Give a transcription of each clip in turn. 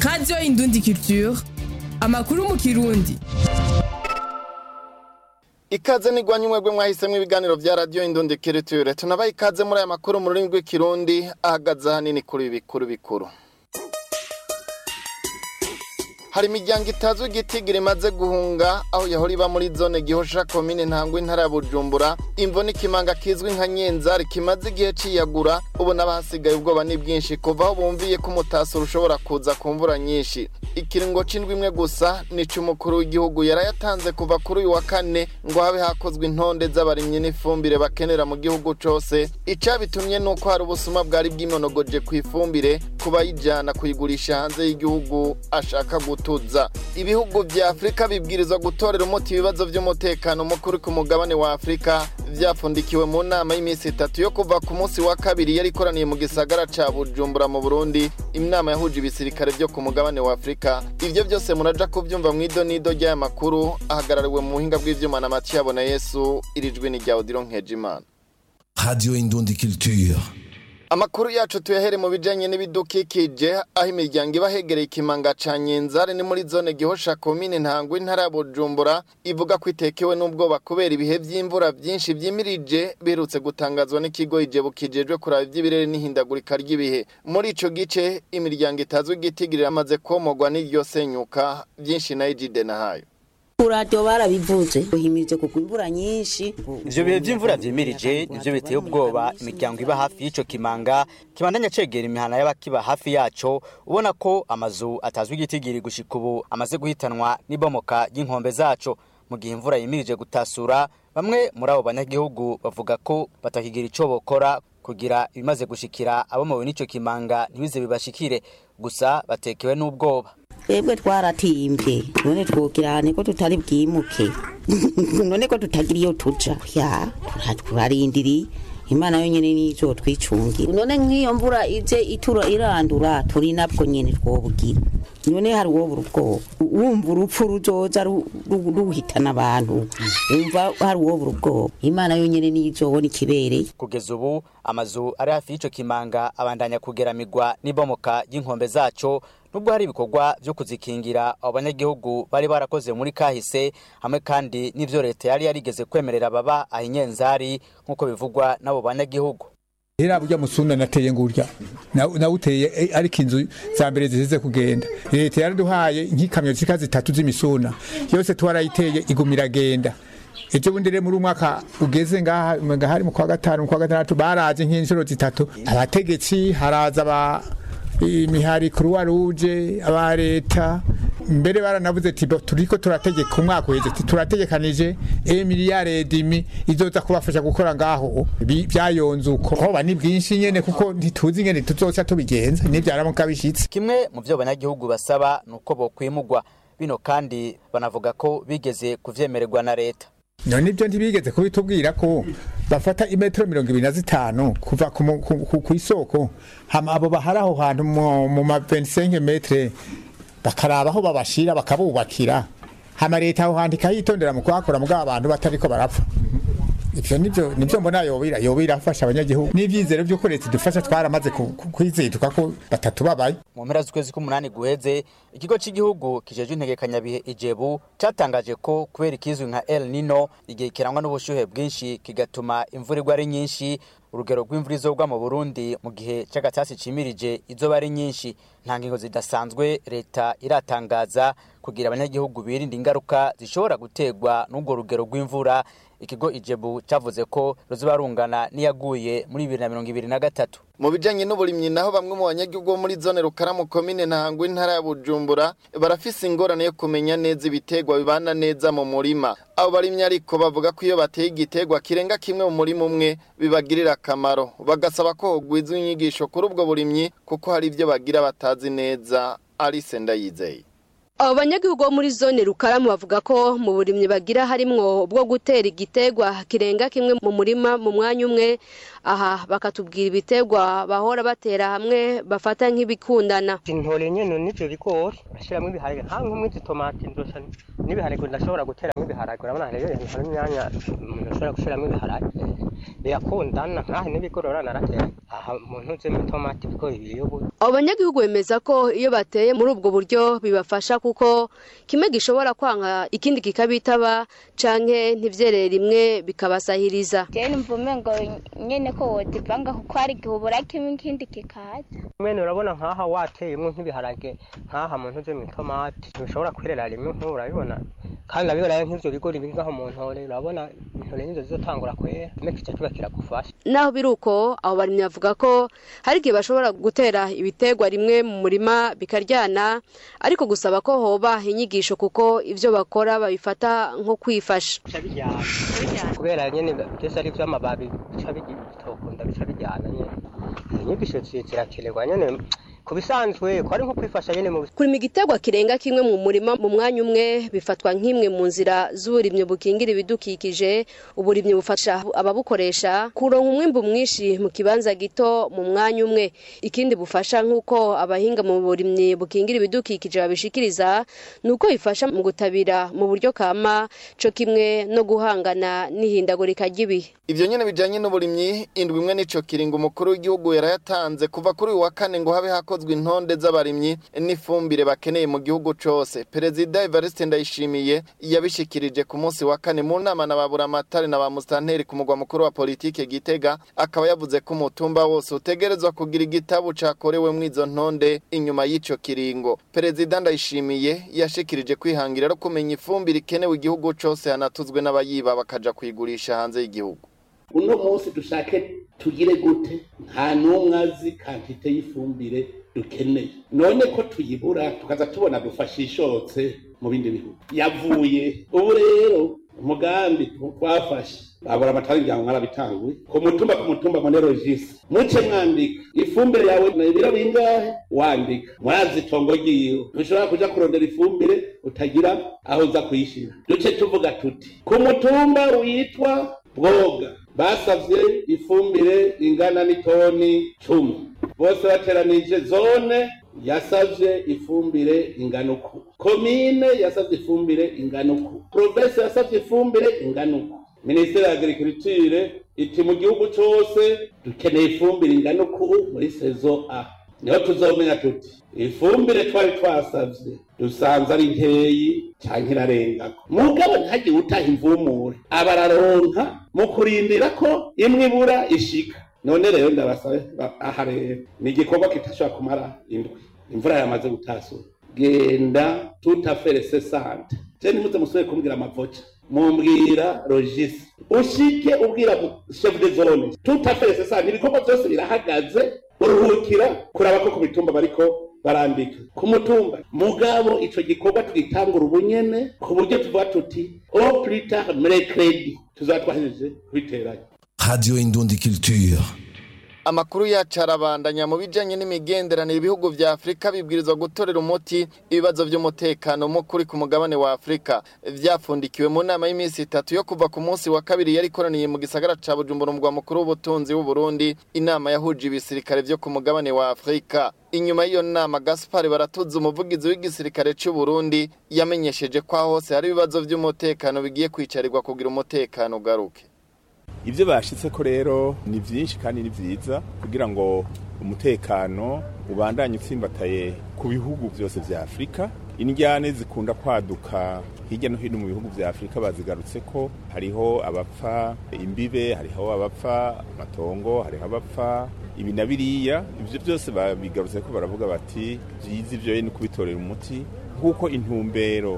radiyo indundi culture amakuru mu kirundi ikaze nigwanye umwebwe mwahisemo ibiganiro vya radiyo indundi culture tunabaye ikaze muri aya makuru mu rurimi rw'ikirundi ahagaze ahanini kuri ibi bikuru bikuru hari imiryango itazwi igitigiri imaze guhunga aho yahora iba muri zone gihosha komine ntangwa intara ya bujumbura imvo n'ikimanga kizwi nka nyenzari kimaze igihe ciyagura ubu n'abahasigaye ubwoba ni bwinshi kuva aho bumviye ko umutasuro ushobora kuza ku mvura nyinshi ikiringo c'indwi imwe gusa nico umukuru w'igihugu yarayatanze kuva kuri uyu wa kane ngo habe hakozwe intonde z'abarimyi n'ifumbire bakenera mu gihugu cose icabitumye nuko hari ubusuma bwari bwimonogoje ku ifumbire kubayijana kuyigurisha hanze y'igihugu ashaka gutuza ibihugu vya afurika bibwirizwa gutorera umuti ibibazo vy'umutekano mukuru ku mugabane wa afurika vyapfundikiwe mu nama y'iminsi itatu yo kuva ku munsi wa kabiri yari ikoraniye mu gisagara ca bujumbura mu burundi inama yahuje ibisirikare vyo ku mugabane wa afurika ivyo vyose muraja kuvyumva mw'idonido ry'aya makuru ahagarariwe mu buhinga bw'ivyuma na matiyabo na yesu irijwi ni rya odiro nkejimana Radio Indundi Culture. Amakuru yacu tuyahere mu bijanye n'ibidukikije aho imiryango iba hegereye ikimanga ca Nyenzare ni muri zone Gihosha komine Ntangwa intara ya Bujumbura ivuga ko itekewe n'ubwoba kubera ibihe vy'imvura vyinshi vyimirije biherutse gutangazwa n'ikigo ijebu kijejwe kuraba ivy'ibirere n'ihindagurika ry'ibihe muri ico gice imiryango itazwi igitigirira amaze komogwa n'iryo senyuka vyinshi na Ejide na hayo kuradiyo barabivuze buhimirije kugwa imvura nyinshi ivyo bihe vy'imvura vyimirije nivyo biteye ubwoba imiryango iba hafi y'ico kimanga kibandanya cegera imihana y'abakiba hafi yaco ubona ko amazu atazwi igitigiri gushika ubu amaze guhitanwa n'ibomoka ry'inkombe zaco mu gihe imvura yimirije gutasura bamwe muri abo banyagihugu bavuga ko batakigira ico bokora kugira ibimaze gushikira abomowe n'ico kimanga ntibize bibashikire gusa batekewe n'ubwoba twebwe twaratimbye none twokirane ko tutari bwimuke none ko tutagira iyo tuja ya turarindiriye imana yonyene nizo twicungira none nk'iyo mvura ije itura irandura turi nabwo nyene twobugira none hari uwobura ubwoba wumva urupfu ruzoza ru- ru- ruhitana abantu wumva hari uwobura ubwoba imana yonyene nizobona ikibereye kugeza ubu amazu ari hafi y'ico kimanga abandanya kugeramirwa n'ibomoka ry'inkombe zaco nubwo hari ibikorwa vyo kuzikingira abo banyagihugu bari barakoze muri kahise hamwe kandi n'ivyo leta yari yarigeze kwemerera baba ahinyenzari nk'uko bivugwa n'abo banyagihugu Hera burya musunda nateye ngurya nawuteye eh, ariko inzu za mbere zizize kugenda leta yaraduhaye nk'ikamyo zika zitatu z'imisuna yose twarayiteye igumira genda ejo bundi rero muri umwaka ugeze ngaha ngaha hari mu kwa gatanu mu kwa gatandatu baraje nk'inshuro zitatu abategetsi haraza ba imihari croix rouge aba leta mbere baranavuze ati "Bo, turiko turategeka umwaka uheze ati turategekanije e miliyari dimi izoza kubafasha gukora ngaho Bi- vyayonze uko hoba ni bwinshi nyene kuko ntituzi ingene tuzoca tubigenza nivyaramuka bishitse kimwe mu vyo abanyagihugu basaba ni uko bokwimugwa bino kandi banavuga ko bigeze kuvyemererwa na leta none ibyo ntibigeze kubitubwira ko bafata imetero mirongo ibiri na zitanu kuva ku mu- ku- ku- kw'isoko hama abo bahari aho hantu mu mu ma 25 metre bakaraba aho babashira bakabubakira hama leta aho hantu ikayitondera mu kuhakora mugabo abantu batariko barapfa ivyo nivyo nivyo mbona yobira yobira afasha abanyagihugu n'ivyizero vy'uko leta idufasha twaramaze ku- ku- kwiziduka ko batatu babaye mu mpera z'ukwezi k'umunani guheze ikigo cy'igihugu kijejwe integekanyabihe ijebu catangaje ko kubera ikizwi nka el nino igihe kirangwa n'ubushyuhe bwinshi kigatuma imvura igwa ari nyinshi urugero rw'imvura izogwa mu burundi mu gihe c'agatasi cimirije izoba ari nyinshi nta ngingo zidasanzwe leta iratangaza kugira abanyagihugu birinda ingaruka zishobora guterwa n'urwo rugero rw'imvura ikigo ijebu cavuze ko ruzoba rungana n'iyaguye muri bibiri na mirongo ibiri na gatatu mu bijanye n'uburimyi naho bamwe mu banyagihugu bo muri zone rukaramu komine ntangwa intara ya bujumbura barafise ingorane yo kumenya neza ibitegwa bibana neza mu murima abo barimyi ariko bavuga ko iyo bateye igitegwa kirenga kimwe mu murima umwe bibagirira akamaro bagasaba ko hogwizwa inyigisho kuri ubwo burimyi kuko hari ivyo bagira batazi neza Alice Ndayizeye abo banyagihugu bo muri zone rukaramu bavuga ko mu burimyi bagira harimwo bwo gutera igitegwa kirenga kimwe mu murima mu mwanya umwe aha bakatubwira ibitegwa bahora batera hamwe bafata nk'ibikundana intore nyene n'ivyo bigori bashiramwo ibiharage nka nk'umwe itomati ndosha n'ibiharage ndashobora guteramwo ibiharage urabona rero hari imyanya umuntu ashobora gushiramwo ibiharage birakundana nkahe n'ibigorora naratera aha mu ntuze mitomati ibigori biri ubu abo banyagihugu bemeza ko iyo bateye muri ubwo buryo bibafasha kuko kimwe gishobora kwanga ikindi kikabitaba canke ntivyerere rimwe bikabasahiriza jewe numva umengo nyene ko wodivanga kuko hari igihe ubura kimwe ikindi kikaza mwene urabona nkaha wateyemwo nk'ibiharage nkaha mu ntuze mitomati ntibishobora kwerera rimwe nk'ubu urabibona kandi urabibona nk'ivyo bigori biri ngaho mu ntore urabona intore nizo zizotangura kwera kimwe kica kiba kiragufasha naho biri uko abo barimyi bavuga ko hari igihe bashobora gutera ibiterwa rimwe mu murima bikaryana ariko gusaba ko hoba inyigisho kuko ivyo bakora babifata nko kwifasha bica bijyana kubera nyene byose ari ivy'amababi bica bitokunda bica bijyana nyene inyigisho zirakenerwa nyene ku bisanzwe ko ari nko kwifasha nyene mu kurima igiterwa kirenga kimwe mu murima mu mwanya umwe bifatwa nk'imwe mu nzira z'uburimyi bukingira ibidukikije uburimyi bufasha ababukoresha kuronka umwimbu mwinshi mu kibanza gito mu mwanya umwe ikindi bufasha nk'uko abahinga mu burimyi bukingira ibidukikije babishikiriza ni uko bifasha mu gutabira mu buryo kama co kimwe no guhangana n'ihindagurika ry'ibihe ivyo nyene bijanye n'uburimyi indwi imwe nico kiringo umukuru w'igihugu yarayatanze kuva kuri uyu wa kane ngo habe hakozwe intonde z'abarimyi n'ifumbire bakeneye mu gihugu cose perezida evariste ndayishimiye yabishikirije ku munsi wa kane mu nama na baburamatari na ba musitanteri ku mugwa mukuru wa politike gitega akaba yavuze ko umutumba wose utegerezwa kugira igitabu cakorewe izo ntonde inyuma y'ico kiringo perezida ndayishimiye yashikirije kwihangira no kumenya ifumbire ikenewe igihugu cose hanatuzwe n'abayiba bakaja kuyigurisha hanze y'igihugu uno munsi dushake tugire gute nta n'umwe azi kantite y'ifumbire dukeneye none ko tuyibura tukaza tubona dufashe ishotse mu bindi bihugu yavuye ubu rero umugambi twafashe babura amatara imiryango mwarabitanguye ku mutumba ku mutumba monerogisi muce mwandika ifumbire yawe na ibiro bingahe wandika mwazi itongo ryiwe ntushobora kuja kurondera ifumbire utagira aho uza kuyishira duce tuvuga tuti ku mutumba witwa bwoga basavye ifumbire ingana n'itoni cumi bose bateranije zone yasavye ifumbire ingana uku komine yasavye ifumbire ingana uku provinsi yasavye ifumbire ingana uku minisiteri ya agriculture iti mu gihugu cose dukeneye ifumbire ingana uku muri sezo a niho tuzomenya tuti ifumbire twari twasavye dusanze ari nkeyi canke irarengako mugabo ntihagire utaha imvumure abararonka mu kurindira ko imwe ibura ishika none rero ndabasabe aha rero ni igikorwa kitashobora kumara indwi imvura yamaze gutasura genda tutafere sante je nimuze musubire kumbwira amavoca mumbwira logisi ushike ubwira chef de zone tutafere sante ibikorwa byose birahagaze uruhukira kuraba ko ku mitumba bariko barandika ku mutumba mugabo ico gikorwa twitangura ubunyene ku buryo tuvuga tuti au plus tard mercredi tuzaba twahejeje kubiteranya Radio Indundi Culture. Amakuru yacu arabandanya mu bijanye n'imigenderanire ibihugu vya Afrika bibwirizwa gutorera umuti ibibazo vy'umutekano mukuri ku mugabane wa Afrika vyafundikiwe mu nama y'iminsi itatu yo kuva ku munsi wa kabiri yari ikoraniye mu gisagara ca Bujumbura umugwa mukuru w'ubutunzi w'u Burundi inama yahuje ibisirikare vyo ku mugabane wa Afrika inyuma y'iyo nama Gaspar baratuza umuvugizi w'igisirikare c'u Burundi yamenyesheje ko aho hose hari ibibazo vy'umutekano bigiye kwicarirwa kugira umutekano ugaruke ibyo bashitse ko rero ni byinshi kandi ni byiza kugira ngo umutekano ubandanye utsimbataye ku bihugu byose vya afurika indyane zikunda kwaduka hirya no hino mu bihugu vya afurika bazigarutse ko hariho abapfa imbibe hariho abapfa amatongo hariho abapfa ibi na biriya ivyo byose babigarutse ko baravuga bati vyiza ivyo ni kubitorera umuti nk'uko intumbero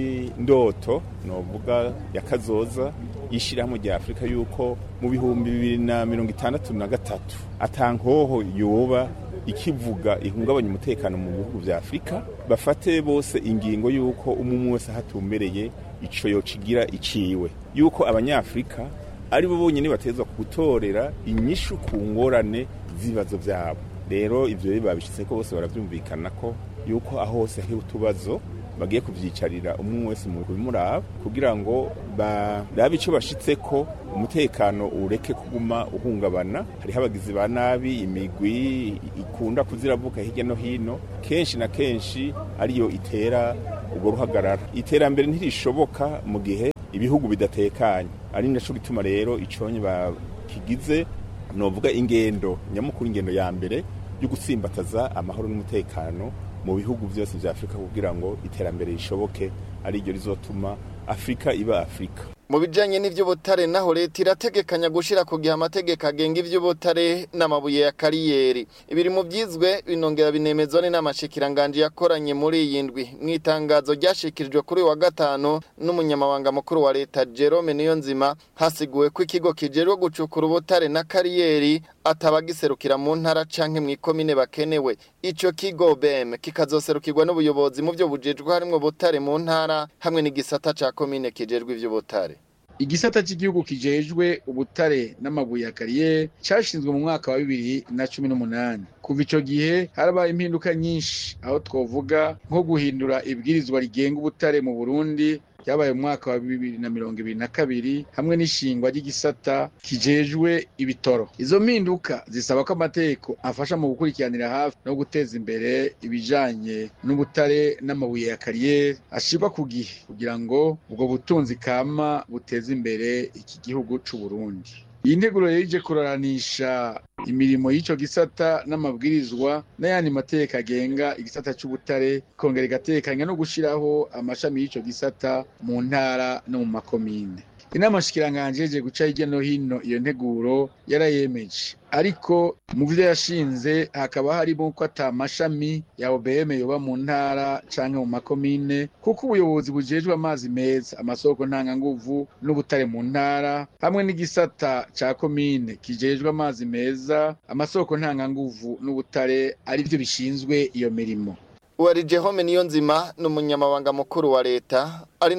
y'indoto novuga ya kazoza y'ishyirahamwe rya afurika y'uko mu bihumbi bibiri na mirongo itandatu na gatatu atankoho yoba ikivuga ihungabanya umutekano mu bihugu vya afurika bafate bose ingingo y'uko umwe wese ahatumbereye ico yocigira iciwe y'uko abanyafurika ari bo bonyine batezwa gutorera inyishu ku ngorane z'ibibazo vyabo rero ivyo babishitse ko bose baravyumvikana ko yuko aho hose hari utubazo bagiye kuvyicarira umwe wese mu bimuraba kugira ngo barabe ico bashitseko umutekano ureke kuguma uhungabana hariho abagizi ba nabi imigwi ikunda kuziravuka hirya no hino kenshi na kenshi ariyo itera ubwo ruhagarara iterambere ntirishoboka mu gihe ibihugu bidatekanye ari naco gituma rero iconye kigize novuga ingendo nyamukuru ingendo ya mbere yo gutsimbataza amahoro n'umutekano mu bihugu byose vya Afrika kugira ngo iterambere rishoboke ari ryo rizotuma Afrika iba Afrika mu bijanye n'ivy'ubutare naho leta irategekanya gushira ku gihe amategeko agenga ivy'ubutare n'amabuye ya kariyeri ibiri mu vyizwe binongera binemezwa n'amashikiranganje yakoranye muri iyi ndwi mw'itangazo ryashikirijwe kuri uyu wa gatanu n'umunyamabanga mukuru wa leta Jerome Niyonzima hasiguwe ko ikigo kijerwe gucukura ubutare na kariyeri atabagiserukira mu ntara canke mw'ikomine bakenewe ico kigo BM kikazoserukirwa n'ubuyobozi mu vyo bujejwe harimwo butare mu ntara hamwe n'igisata ca komine kijejwe ivy'ubutare igisata cy'igihugu kijejwe ubutare n'amabuye ya kariyeri cyashinzwe mu mwaka wa bibiri na cumi n'umunani kuva ico gihe harabaye impinduka nyinshi aho twovuga nko guhindura ibwirizwa rigenga ubutare mu burundi ryabaye mu mwaka wa bibiri na mirongo ibiri na kabiri hamwe n'ishingwa ry'igisata kijejwe ibitoro izo mpinduka zisaba ko amategeko afasha mu gukurikiranira hafi no guteza imbere ibijanye n'ubutare n'amabuye ya kariyeri ashirwa ku gihe kugira ngo ubwo butunzi kama buteze imbere iki gihugu c'u Burundi iyi nteguro yije kuraranisha imirimo y'ico gisata n'amabwirizwa n'ayandi mategeko agenga igisata c'ubutare kongera igatekanya no gushiraho amashami y'ico gisata mu ntara no mu makomine inama shikiranganje yeje guca hirya no hino iyo nteguro yarayemeje ariko mu vyo yashinze hakaba harimo ko ata mashami ya OBM yoba mu ntara canke mu makomine kuko ubuyobozi bujejwe amazi meza amasoko ntanganguvu n'ubutare mu ntara hamwe n'igisata ca komine kijejwe amazi meza amasoko ntanganguvu n'ubutare ari vyo bishinzwe iyo mirimo uwari Jehome Niyonzima n'umunyamabanga mukuru wa leta ari